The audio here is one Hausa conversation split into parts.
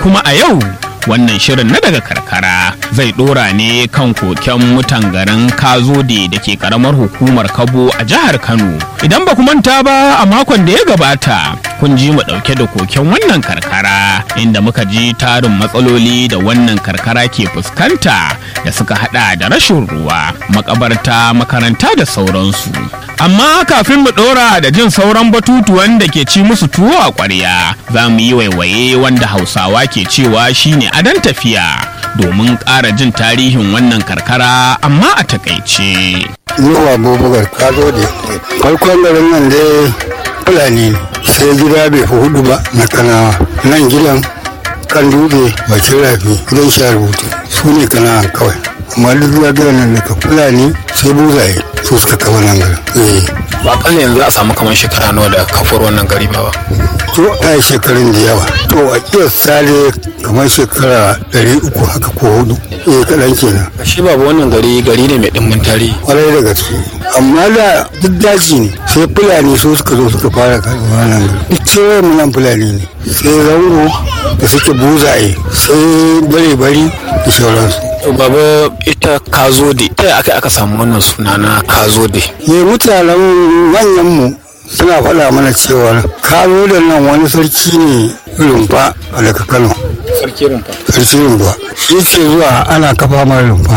kuma a yau wannan shirin na daga karkara zai dora ne kan koken mutan garin kazode da ke karamar hukumar kabo a jihar kano idan ba ku manta ba a makon da ya gabata kun ji mu dauke da koken wannan karkara inda muka ji tarin matsaloli da wannan karkara ke fuskanta da suka hada da rashin ruwa makabarta makaranta da sauransu amma kafin mu dora da jin sauran batutuwan da ke ci musu tuwo a kwarya za mu yi waiwaye wanda hausawa ke cewa shine adon tafiya domin ƙara jin tarihin wannan karkara amma a takaice. Zuwa Abubakar ka zo da farkon garin nan dai Fulani ne sai gida bai fi hudu ba na kanawa nan gidan kan dutse bakin rafi gidan sha rubutu su ne kanawa kawai amma duk zuwa nan daga Fulani sai buzaye su suka kawo nan garin. ba kan yanzu a samu kamar shekara nawa da kafar wannan gari ba to a yi shekarun da yawa to a kiyar sale kamar shekara ɗari uku haka ko hudu eh kaɗan kenan shi babu wannan gari gari ne mai ɗimbin tarihi kwarai da gaske amma da duk daji ne sai fulani so suka zo suka fara karɓar wannan gari duk cewa mu nan fulani ne sai zango da suke buzaye sai bare-bari da sauransu baba ita kazode ta aka aka samu wannan suna na kazode ne mutanen manyanmu suna faɗa mana cewa kano da nan wani sarki ne rumfa a daga kano sarki rumfa sarki rumfa shi ce zuwa ana kafa mara rumfa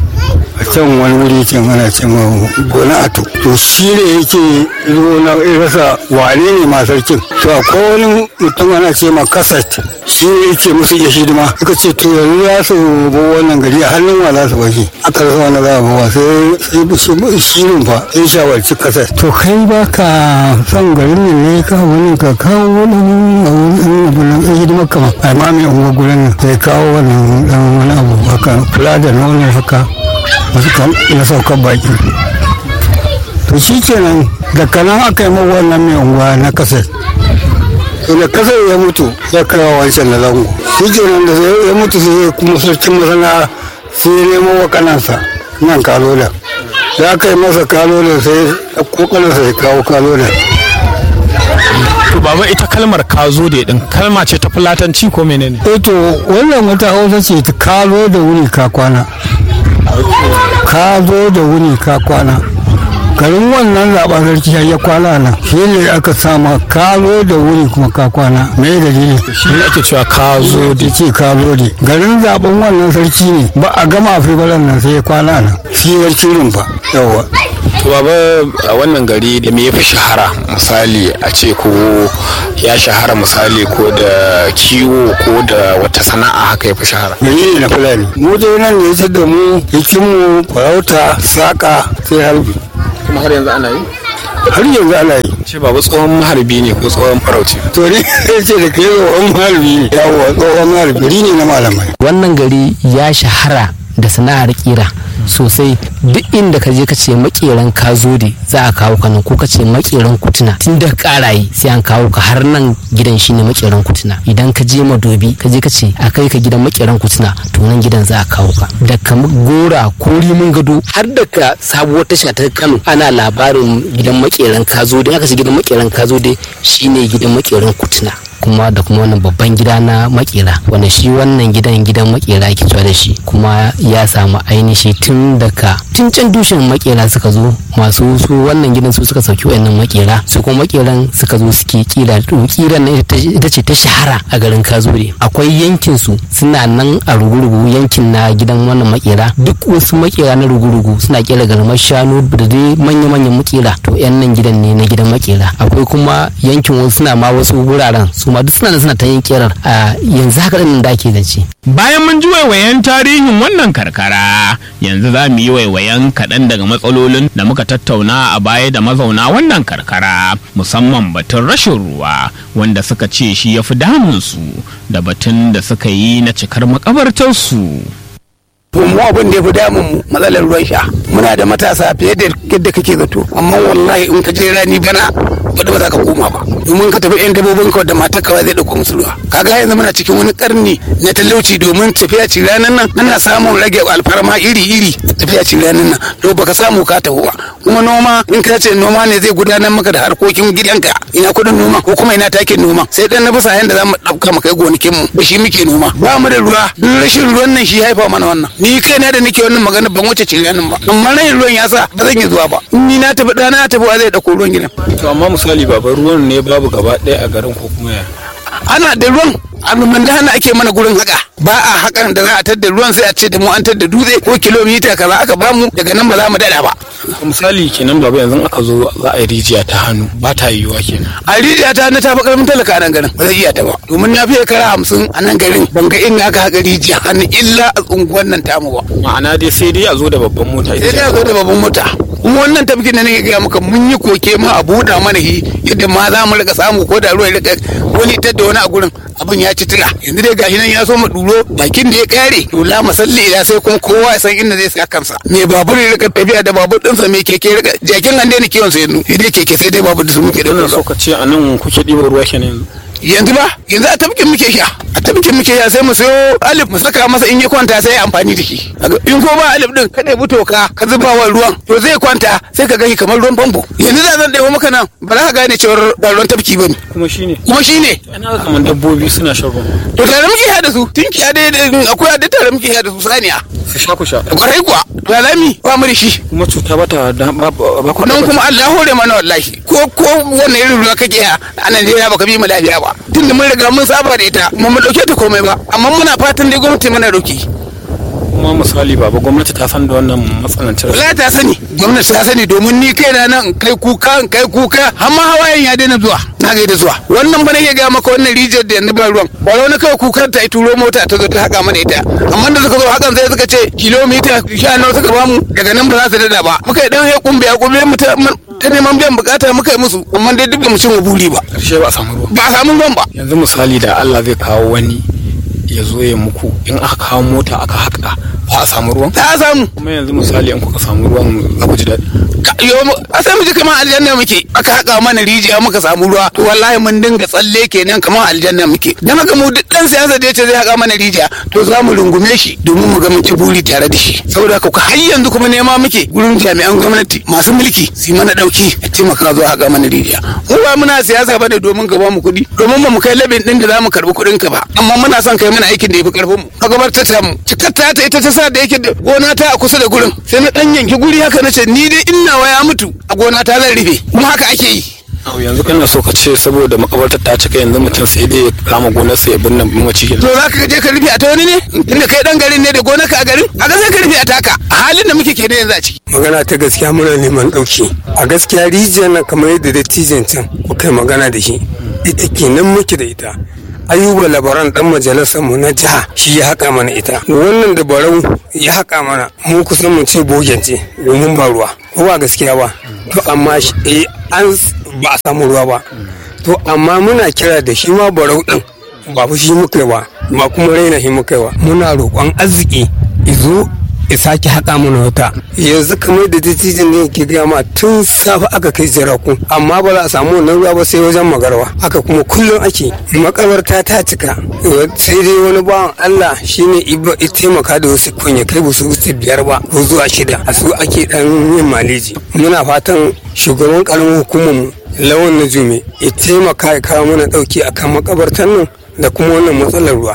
a can wani wuri can ana ce ma gona ato to shi ne yake zo na rasa wane ne ma sarkin to akwai wani mutum ana ce ma kasat shi ne yake musu iya hidima suka ce to yanzu za su bo wannan gari a hannun wa za su bashi aka rasa wani za a bawa sai sai shi rumfa sai shawarci kasat to kai ba ka son garin ne ne ka wani ka kawo wani wani abu na ɗan hidima kama a ma mai unguwa gurin nan sai kawo wani ɗan wani abu haka kula da nono haka wasu kan na saukar baki to shi kenan da kanan aka yi ma wannan mai unguwa na kasar to da kasar ya mutu ya kawo wancan na zango shi kenan da ya mutu sai kuma sarkin masana sai ya nemo wa kanansa nan kalola da aka yi masa kalola sai ko kanansa ya kawo kalola to baba ita kalmar kazode din kalma ce ta fulatanci ko menene eh to wannan wata hausa ce ta kalo da wuni ka kwana ka zo da wuni ka kwana garin wannan zaɓen sarki ya kwana nan shi ne aka sama ka zo da wuni kuma ka kwana me dalili shi ne ake cewa kazode da ce ka zo da garin zaɓen wannan sarki ne ba a gama fibaran nan sai ya kwana nan shi sarki rumfa yawa to baba a wannan gari da me yafi shahara misali a ce ko ya shahara misali ko da kiwo ko da wata sana'a haka yafi shahara gari ne na fulani mu dai nan ne ya da mu hikimu farauta saƙa sai harbi kuma har yanzu ana yi har yanzu ana yi ce baba tsohon maharbi ne ko tsohon farauci to ne ce da kai tsohon harbi ne yawa tsohon harbi gari ne na malamai wannan gari ya shahara da sana'ar kira sosai duk inda ka je ka ce makeran ka zo da za a kawo ka nan ko ka ce makeran kutuna tun da karaye sai an kawo ka har nan gidan shine makeran kutuna idan ka je madobi ka je ka ce a kai ka gidan makeran kutuna to nan gidan za a kawo ka da ka gora ko rimin gado har da ka sabuwar tasha ta Kano ana labarin gidan makeran ka zo da aka ce gidan makeran ka zo da shine gidan makeran kutuna kuma da kuma wannan babban gida na makera wanda shi wannan gidan gidan makera ke cewa da shi kuma ya samu ainihi tun daga tun can dushen makera suka zo masu su wannan gidan su suka sauki wayannan makera su kuma makeran suka zo suke kira kiran nan ita ce ta shahara a garin kazure akwai yankin su suna nan a rugurugu yankin na gidan wannan makera duk wasu makera na rugurugu suna kera garmar shanu da dai manya-manyan makera to yan nan gidan ne na gidan makera akwai kuma yankin wasu suna ma wasu wuraren su ma duk suna suna ta yin kerar a yanzu haka ɗin da ake zance. Bayan mun ji waiwayen tarihin wannan karkara yanzu za mu yi waiwayen kaɗan daga matsalolin da muka tattauna a baya da mazauna wannan karkara musamman batun rashin ruwa wanda suka ce shi ya fi damunsu da batun da suka yi na cikar makabartarsu. mu abin da ya fi damun mu matsalar ruwan sha muna da matasa fiye da yadda kake zato amma wallahi in ka je rani bana wadda ba za ka koma ba domin ka tafi yan dabbobin ka da matar ka zai dauko musu ruwa kaga yanzu muna cikin wani karni na talauci domin tafiya ci ranar nan ana samun rage alfarma iri iri tafiya ci ranar nan to baka samu ka tafi ba kuma noma in ka ce noma ne zai gudanar maka da harkokin gidanka ina kudin noma ko kuma ina takin noma sai dan na bisa yanda za mu dauka mu kai gonakin mu da shi muke noma ba mu da ruwa duk rashin ruwan nan shi haifa mana wannan ni kaina da nake wannan magana ban wuce ci ranar ba amma rashin ruwan ya sa ba zan yi zuwa ba in ni na tafi dana na tafi wa zai dauko ruwan gidan to amma misali baba ruwan ne babu gaba ɗaya a garin ko kuma ya ana da ruwan abin da hana ake mana gurin haka ba a hakan da za a tadda ruwan sai a ce da mu an tadda dutse ko kilomita kaza aka bamu daga nan ba za mu dada ba misali kenan baba yanzu aka zo za a yi rijiya ta hannu ba ta yiwuwa kenan a rijiya ta na tafi karfin talaka a nan garin ba zai iya ta ba domin na fiye kara hamsin a nan garin ban ga in aka haka rijiya hannu illa a unguwan nan tamu ba ma'ana dai sai dai a zo da babban mota sai dai a zo da babban mota kuma wannan tafkin da nake gaya maka mun yi koke ma a buɗa mana shi yadda ma za mu rika samu ko da ruwa ya rika wani tar da wani a gurin abin ya ci tira yanzu dai gashi nan ya so mu duro bakin da ya kare to la masalli ila sai kuma kowa ya san inda zai sa kansa me babur ya rika tafiya da babur ɗinsa me keke ya rika jakin an daina kiwon sa yanzu sai dai keke sai dai babur da su muke da wannan so ka ce a nan kuke ɗiba ruwa kenan yanzu yanzu ba yanzu a tafkin muke sha a tafkin muke sha sai mu sayo alif mu saka masa in ya kwanta sai ya amfani da shi in ko ba alif din ka ɗebi toka ka zuba wa ruwan to zai kwanta sai ka gani kamar ruwan famfo yanzu da zan ɗebo maka nan ba za ka gane cewar ba ruwan tafki ba ne kuma shine kuma shi ne ana ga kamar dabbobi suna shan ruwa to tare muke sha da su tunkiya dai akwai da tare muke sha da su saniya su sha ku sha kwarai kuwa lalami ba mu da shi kuma cuta ba ta da ba ba ku nan kuma Allah hore mana wallahi ko ko wannan irin ruwa kake ya a Najeriya baka bi mu lafiya ba tunda mun riga mun saba da ita kuma mu dauke ta komai ba amma muna fatan dai gwamnati mana dauki kuma misali baba gwamnati ta san da wannan matsanancin wallahi ta sani gwamnati ta sani domin ni kaina nan in kai kuka in kai kuka amma hawayen ya daina zuwa na ga da zuwa wannan ba nake ga maka wannan rijiyar da yanzu ba ruwan ba wani kawai kukan ta turo mota ta zo ta haka mana ita amma da suka zo hakan sai suka ce kilomita sha nawa suka bamu daga nan ba za su dada ba muka yi dan ya kumbe ya kumbe mu ta ta neman biyan bukata muka yi musu amma dai duk da mu cin buri ba karshe ba a samu ruwa ba a samu ruwan ba yanzu misali da Allah zai kawo wani ya zo ya muku in aka kawo mota aka haƙa ba a samu ruwan ta samu kuma yanzu misali in kuka samu ruwan za ku ji daɗi Ka- yo mu- a sai mu ji kamar aljanna muke aka haka mana rijiya muka samu ruwa to wallahi mun dinga tsalle kenan kamar aljanna muke dan haka mu duk dan siyasa da yace zai haka mana rijiya to za mu rungume shi domin mu ga mun ci buri tare da shi saboda haka har yanzu kuma nema muke gurin jami'an gwamnati masu mulki su yi mana dauki a taimaka zuwa haka mana rijiya mu ba muna siyasa bane domin ka ba mu kuɗi domin ba mu kai labin din da za mu karbi kuɗin ka ba amma muna son kai mana aikin da yafi karfin mu ka gabatar ta mu cikatta ta ita ta sa da yake da gona ta a kusa da gurin sai na dan yanki guri haka na ce ni dai ina waya mutu a gona ta zan rufe kuma haka ake yi Au, yanzu kana so ka ce saboda makabartar ta cika yanzu mutum sai dai ya kama gonarsa ya binne mace to za ka je ka rufe a ta wani ne inda kai dan garin ne da gona ka a garin a ga sai ka rufe a taka a halin da muke kenan yanzu a ciki magana ta gaskiya muna neman ɗauki a gaskiya rijiyar nan kamar yadda dattijan can kuka yi magana da shi ita kenan muke da ita ayuba labaran dan majalisar mu na jiha shi ya haƙa mana ita wannan da barau ya haƙa mana mu kusan mu ce bogen ce domin ba ruwa ko ba gaskiya ba to amma shi- eh, an s- ba a samu ruwa ba to amma muna kira da shi ma barau din ba fa shi muka yi ba ba kuma raina shi muka yi ba muna roƙon arziki izo ya sake haƙa mana wata yanzu kamar da dattijan ne ke gaya ma tun safe aka kai jiraku amma ba za a samu wannan ruwa ba sai wajen magarwa haka kuma kullum ake makabarta ta cika sai dai wani bawan Allah shine iba ya taimaka da wasu kunya kai ba su wuce biyar ba ko zuwa shida a su ake dan yin maleji muna fatan shugaban karamin hukumar mu lawan na jume ya taimaka ya kawo mana dauki akan makabartan nan da kuma wannan matsalar ruwa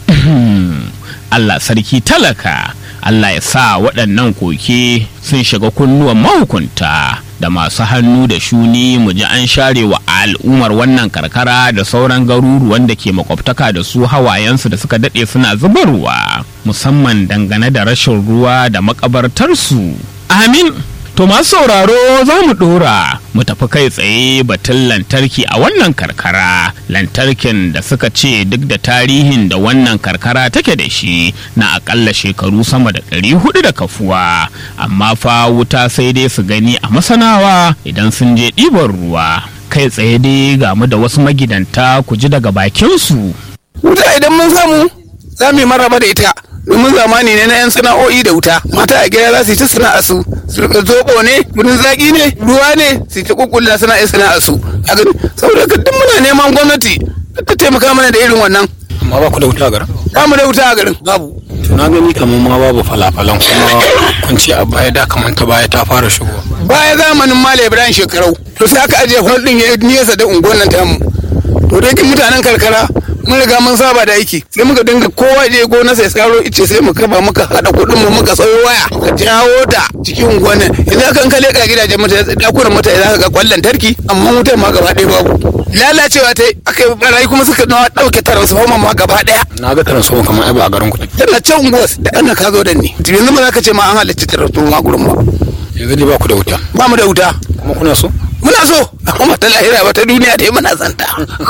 Allah sarki talaka Allah ya sa waɗannan koke sun shiga kunnuwan mahukunta da masu hannu da shuni mu ji an share wa al'ummar wannan karkara da sauran garuruwan da ke makwabtaka da su hawayensu da suka daɗe suna zubarwa musamman dangane da rashin ruwa da makabartarsu amin To masu sauraro za mu ɗora mu tafi kai tsaye batun lantarki a wannan karkara lantarkin da suka ce duk da tarihin da wannan karkara take da shi na akalla shekaru sama da ɗari hudu da kafuwa amma fa wuta sai dai su gani a masanawa idan sun je ɗiban ruwa kai tsaye dai ga mu da wasu magidanta ku ji daga bakinsu. wuta idan mun samu za mu yi maraba da ita domin zamani ne na yan sana'o'i da wuta mata a gida za su yi ta sana'a su su rika zobo ne gudun zaki ne ruwa ne su ta kukkulla suna iya sana'ar su a gani saboda haka duk muna neman gwamnati ta taimaka mana da irin wannan amma ba ku da wuta a garin ba mu da wuta a garin babu to na gani kamar ma babu falafalan kuma kun ce a baya da kamar ta baya ta fara shigowa baya zamanin Malam Ibrahim shekarau to sai aka ajiye hol din ya nesa da unguwar nan tamu to dai mutanen karkara mun riga mun saba da aiki sai muka dinga kowa je gona sai saro ice sai muka ba muka hada kuɗin mu muka sayo waya muka jawo ta cikin unguwar nan idan kan kale ka gidajen mutane dakunan mutane zaka ga kwallon tarki amma wutar ma gaba ɗaya babu lalacewa ta aka yi barayi kuma suka nawa ɗauke transformer ma gaba ɗaya na ga taransu kamar ai ba a garin ku take tana can unguwar da ana ka zo da ni yanzu ba za ka ce ma an halarci transformer gurin ba yanzu dai ba ku da wuta ba mu da wuta kuma kuna so muna so amma ta lahira ba ta duniya dai muna santa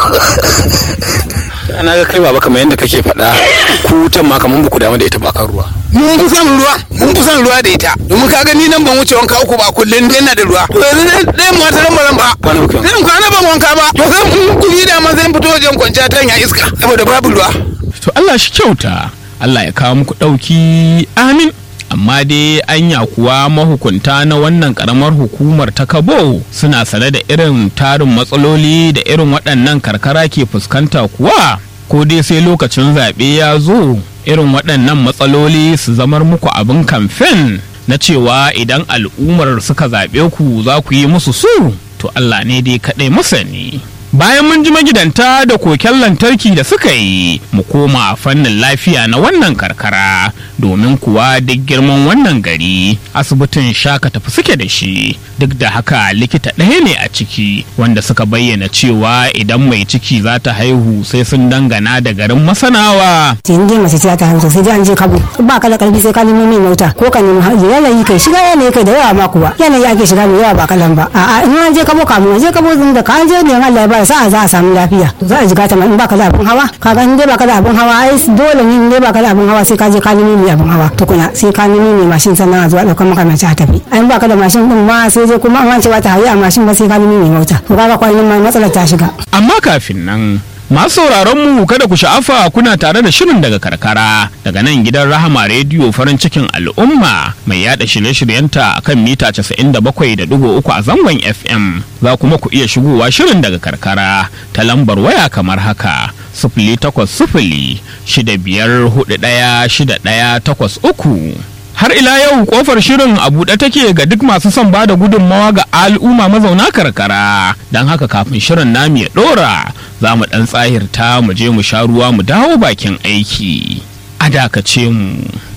ana ga kai baba kamar yadda kake faɗa ku wutan ma kamar ba ku damu da ita ba kan ruwa mun fi son ruwa mun fi son ruwa da ita domin ka gani nan ban wuce wanka uku ba kullum dai na da ruwa to yanzu dai dai mu ta ran ba Kwana uku. zan kwana ban wanka ba to sai mun kuli da ma zan fito wajen kwanciya ta ya iska saboda babu ruwa to Allah shi kyauta Allah ya kawo muku ɗauki amin amma dai anya kuwa mahukunta na wannan karamar hukumar ta kabo suna sane da irin tarin matsaloli da irin waɗannan karkara ke fuskanta kuwa ko dai sai lokacin zaɓe ya zo irin waɗannan matsaloli su zamar muku abin kamfen na cewa idan al'ummar suka zaɓe ku za ku yi musu su to Allah ne dai kaɗai masani. Bayan mun ji magidanta da koken lantarki da suka yi, mu koma a fannin lafiya na wannan karkara, domin kuwa duk girman wannan gari asibitin shaka tafi suke da shi, duk da haka likita ɗaya ne a ciki, wanda suka bayyana cewa idan mai ciki za ta haihu sai sun dangana da garin masanawa. in dai mace ce ta haihu sai dai an je kabo ba ka da karfi sai ka nemo mai mota ko ka nemi haji yanayi kai shiga yanayi kai da yawa ma kuwa yanayi ake shiga mai yawa ba kalan ba a'a in an je kabo kamun an je kabo din da ka an je ne Allah ya ba sa'a za a samu lafiya to za a jiga ta ma in ba ka da abin hawa ka ga in dai ba ka da abin hawa ai dole ne in dai ba ka da abin hawa sai ka je ka nemi mai abin hawa tukuna sai ka nemi mai mashin sannan a zuwa ɗaukar maka mace a tafi ai in ba ka da mashin din ma sai dai kuma an ce ba ta hayi a mashin ba sai ka nemi mai mota to kaga kwanan ma matsalar ta shiga Amma kafin nan masu sauraron mu kada ku sha'afa kuna tare da shirin daga karkara daga nan gidan Rahama rediyo farin cikin al'umma mai yada shirye-shiryenta akan mita 97.3 a zangon FM za kuma ku iya shigowa shirin daga karkara ta lambar waya kamar haka sifili takwas sifili shida biyar hudu ɗaya shida ɗaya takwas uku har ila yau kofar shirin a buɗe take ga duk masu son bada gudunmawa ga al'umma mazauna karkara don haka kafin shirin namu ya ɗora za mu ɗan tsahirta mu je mu sha ruwa mu dawo bakin aiki a dakace mu